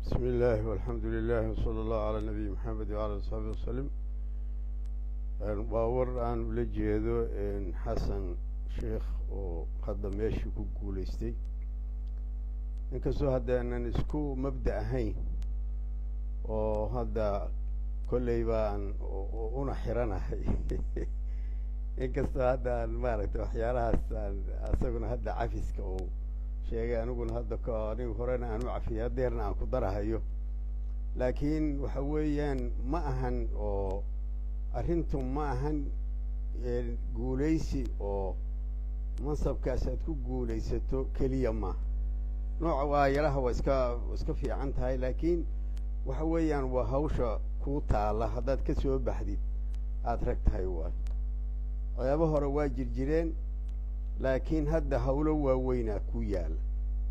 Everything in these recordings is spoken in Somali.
بسم الله والحمد لله وصلى الله على نبي محمد وعلى أصحابه وسلم waa war aan ula jeedo xasan sheekh oo hadda meeshii ku guulaystay inkastoo haddaanan isku mabda ahayn oo hadda kolley baan una xiranahay inkastoo hadda aan maaragtay waxyaalahaas aan asaguna hadda cafiska uu sheegay aniguna hadda k anigu horena aan u cafiyay hadeerna aan ku darahayo laakiin waxa weeyaan ma ahan oo arrintu ma ahan guulaysi oo mansabkaas aad ku guulaysato keliya maaha nooca waayalaha waa iska iska fiican tahay laakiin waxa weeyaan waa hawsha kuu taalla haddaad ka soo baxdid aada rag tahay waayo waxyaaba hore waa jirjireen laakiin hadda hawlo waaweynaa ku yaalla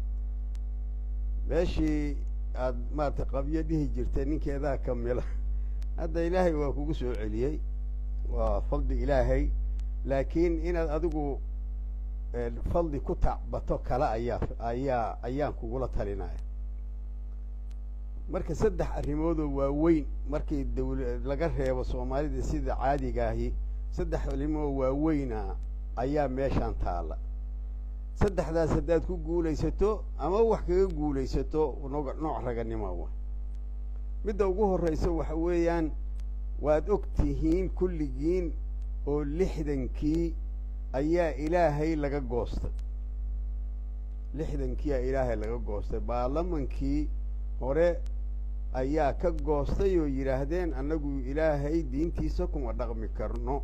meeshii aada maarata qabyo dhihi jirtay ninkeedaa kamila hadda ilaahay waa kugu soo celiyey waa fadli ilaahay laakiin inaad adigu fadli ku tacbato kale ayaa ayaa ayaan kugula talinaya marka saddex arrimoodoo waaweyn markii dawla laga reebo soomaalida sida caadiga ahi saddex arrimoo waaweyna ayaa meeshaan taalla saddexdaas haddaad ku guulaysato ama wax kaga guulaysato nog nooc raganimo wa midda ugu horraysa waxa weeyaan waad og tihiin kulligiin oo lixdankii ayaa ilaahay laga goostay lixdankiiaa ilaahay laga goostay baarlamankii hore ayaa ka goostay oo yidhaahdeen annagu ilaahay diintiisa kuma dhaqmi karno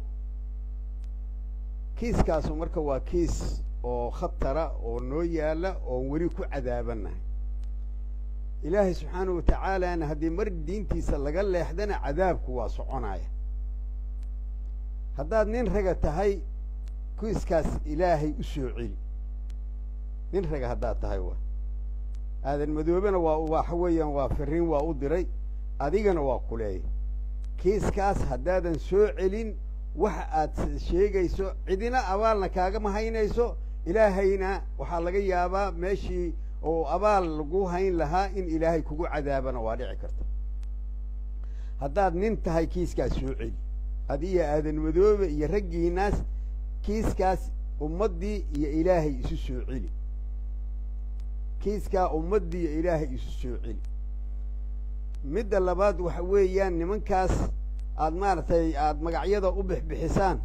kiiskaasu marka waa kiis oo khatara oo noo yaalla oon weli ku cadaabannahay ilaahay subxaanahu watacaalana haddii mar diintiisa laga leexdana cadaabku waa soconaya haddaad nin raga tahay kiiskaas ilaahay u soo celi nin raga haddaad tahay wa aadan madoobena waa waxa weeyaan waa firiin waa u diray adigana waa kuleeyay kiiskaas haddaadan soo celin waxa aad sheegayso cidina abaalna kaagama haynayso ilaahayna waxaa laga yaabaa meeshii oo abaal lagu hayn lahaa in ilaahay kugu cadaabana waa dhici karta haddaad nin tahay kiiskaas soo celi adiyo aadan madoobe iyo raggiinaas kiiskaas ummaddii iyo ilaahay isu soo celi kiiskaa ummaddii iyo ilaahay isu soo celi midda labaad waxa weeyaan nimankaas aad maaragtay aada magacyada u bixbixisaan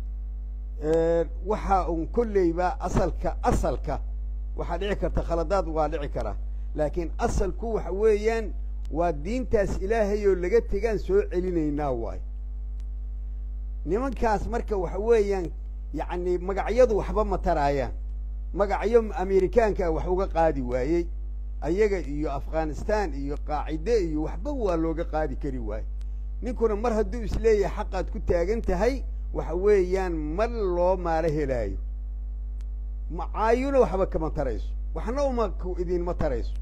waxa un kolleyba asalka asalka waxaa dhici karta khaladaad waa dhici karaa laakiin asalku waxa weeyaan waa diintaas ilaahay oo laga tegaan soo celinaynaa waayo nimankaas marka waxa weeyaan yacni magacyadu waxba ma taraayaan magacyo amerikaankaa wax uga qaadi waayey ayaga iyo afghanistan iyo qaacide iyo waxba waa looga qaadi kari waaye ninkuna mar hadduu isleeyahay xaqaad ku taagan tahay waxa weeyaan mar loo maalo helaayo macaayuna waxba kama tarayso waxna uma idinma tarayso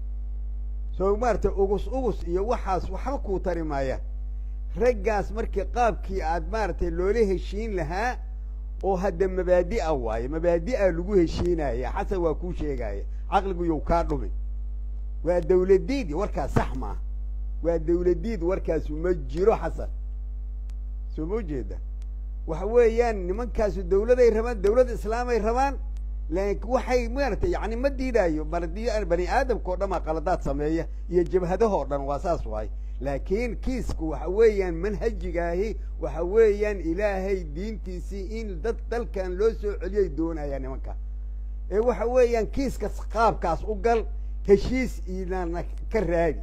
soo maarata ugus ugus iyo waxaas waxba kuu tari maayaan raggaas markii qaabkii aad maaragtay loola heshiin lahaa oo hadda mabaadi'a waaye mabaadi'a lagu heshiinaya xasan waa kuu sheegaya caqligu yow kaa dhumi waa dawladiid warkaas sax maaha waa dawladiid warkaasu ma jiro xasan soo ma ujeeda waxa weeyaan nimankaasu dawladay rabaan dawlad islaamay rabaan laakin waxay maaragtay yani ma diidaayo mardi bani aadamka o dhan aa qaladaad sameeya iyo jabhadahoo dhan waa saas waay laakiin kiisku waxa weeyaan manhajigaahi waxa weeyaan ilaahay diintiisii in dad dalkan loo soo celiyay doonaya nimanka ee waxa weeyaan kiiska qaabkaas u gal heshiis inana ka raadi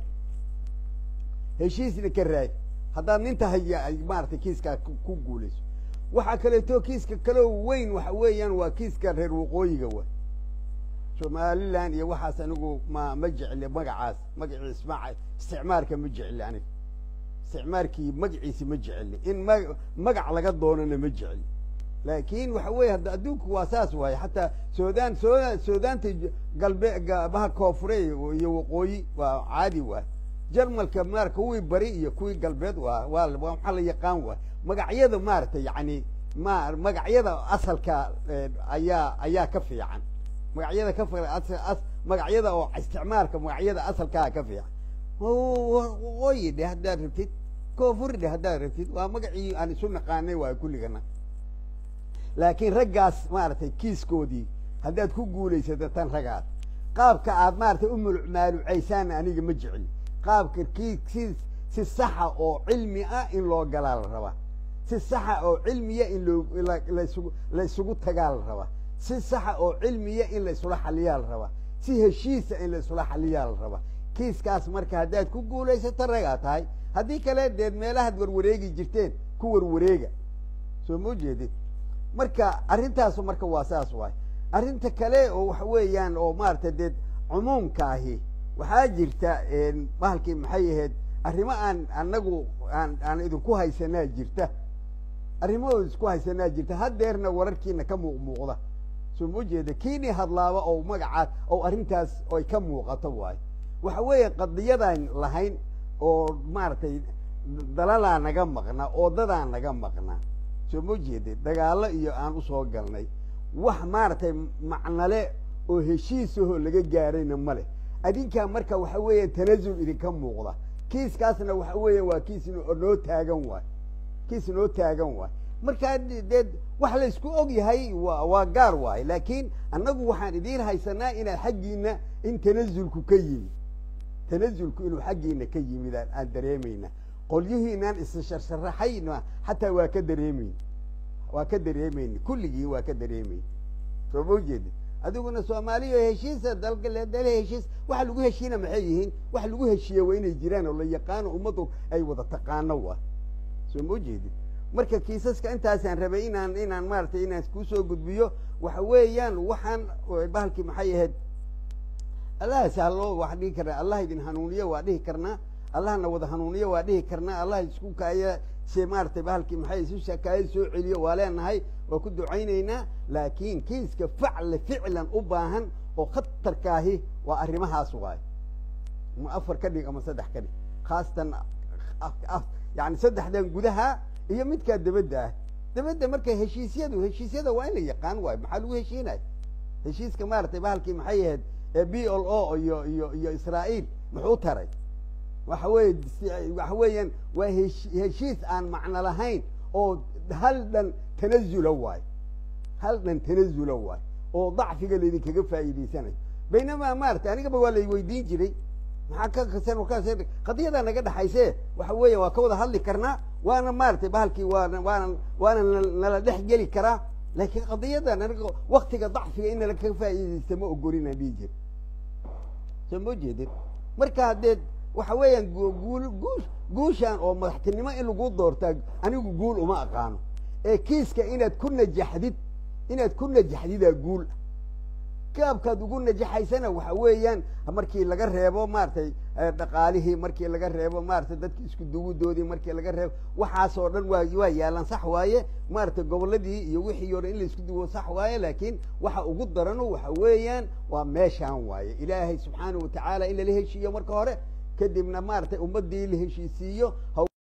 heshiisna ka raadi haddaad nin tahay ay maaragtay kiiskaa ku guulayso waxaa kaleeto kiiska kaloo weyn waxa weeyaan waa kiiska reer waqooyiga wa somalilan iyo waxaas anigu ma ma jecli magacaas magacii ismaa isticmaarka ma jecli aniga isticmaarkii magaciisi ma jecli in ma magac laga doonana ma jecli laakin waxa weeye hadda adduunku waa saas waaye xataa sudan sudan sudaanta galbe baha koonfure iyo waqooyi waa caadi waa jarmalka maara kuwii bari iyo kuwii galbeed waa waa waxaa la yaqaan waa magacyada maaragtay yani ma magacyada asalka ayaa ayaa ka fiican magacyada ka magacyada oo isticmaalka magacyada asalkaa ka fiican waqooyi dhe haddaad rabtid koonfur dhe haddaad rabtid waa magacii aan isu naqaanay waay kulligana laakiin raggaas maaragtay kiiskoodii haddaad ku guulaysato tan ragaad qaabka aad maaragtay u maalumaalucaysaan aniga ma jecli qaabka kii si si saxa oo cilmi ah in loo galaa la rabaa si saxa oo cilmiya in loo laysugu la isugu tagaa la rabaa si saxa oo cilmiya in la isula xaliyaa la rabaa si heshiisa in la isula xaliyaa la rabaa kiiskaas marka haddaad ku guulaysato ragaa tahay haddii kale deed meelahaad warwareegi jirteen ku warwareega soo ma ujeedid marka arrintaasu marka waa saas waay arrinta kale oo waxa weeyaan oo maaragtay dee cumuumkaahi waxaa jirta bahalkii maxay ahayd arrimo aan anagu aan aan idinku haysanaa jirta arrimo isku haysanaa jirta haddeerna wararkiina ka muuq muuqda soo ma ujeeda kiini hadlaaba oo magacaas oo arrintaas ay ka muuqato waayo waxa weeye qadiyadaan lahayn oo maaragtay dalalaa naga maqnaa oodadaa naga maqnaa soo ma ujeeda dagaalo iyo aan usoo galnay wax maaragtay macnale oo heshiisahoo laga gaarayna ma leh adinkaa marka waxa weeya tanazul idinka muuqda kiiskaasna waxa weeya waa kiis noo taagan waay kiis noo taagan waay markaa dee wax la isku og yahay wa waa gaar waayo laakiin annagu waxaan idiin haysanaa inaad xaggiina in tanazulku ka yimid tanazulku inuu xaggiina ka yimid aan dareemayna qolyihiinaan issharsharaxayna xataa waa ka dareemeyn waa ka dareemayna kulligii waa ka dareemayna soo ma ujeeda adiguna soomaaliya heshiisa dalka dale heshiis waxa lagu heshiina maxay yihiin wax lagu heshiiya waa inay jiraan oo la yaqaano ummaddu ay wada taqaano waa soo ma ujeedid marka kiisaska intaasaan rabay inaan inaan maaragtay inaan kusoo gudbiyo waxa weeyaan waxaan bahalkii maxay ahayd allah sahlo waa dhihi karnaa allah idin hanuuniyo waa dhihi karnaa allahna wada hanuuniyo waa dhihi karnaa allah isku kaaya se maaragtay bahalkii maxay isu kaaya soo celiyo waa leenahay waa ku ducaynaynaa laakiin kiiska facla ficlan u baahan oo khatarkaahi waa arrimahaas waayo ma afar ka dhig ama saddex ka dhig khaasatan yani saddexdan gudaha iyo midkaa dabadda ah dabadda marka heshiisyadu heshiisyada waa in la yaqaan waayo maxaa lagu heshiinaya heshiiska maaragtay bahalkii maxay ahayd b l o iyo iyo iyo israa'iil muxuu taray waxa weye waxa weeyaan waa hesh heshiis aan macno lahayn oo hal dhan tanazula waayo hal dhan tanazula waayo oo dacfiga laydinkaga faa'iidaysanayo baynamaa maaragtay anigaba waa lay weydiin jiray maxaa ka kasan kaas qadiyadaa naga dhexayse waxa weeya waa ka wada hadli karnaa waana maaragtay bahalkii waana waana waana nala dhex geli karaa laakiin qadiyadan aniga waktiga dacfiga in nala kaga faa'iidaysta ma ogolina dhihi jir soo ma jeedin marka haddee waxa weeyaan guul guush guushaan oo madaxtinimo in lagu doortaa anigu guul uma aqaano ee kiiska inaad ku najaxdid inaad ku najaxdidaa guul kaabkaad ugu najaxaysana waxa weeyaan markii laga reebo maaragtay dhaqaalihii markii laga reebo maaragtay dadki isku duwidoodii markii laga reebo waxaasoo dhan waa waa yaalan sax waaye maaragtay gobolladii iyo wixii o dhan in la isku duwo sax waaye laakiin waxa ugu darano waxa weeyaan waa meeshaan waaye ilaahay subxaanahu watacaala in lala heshiiyo marka hore kadibna maaragtay ummaddii la heshiisiiyo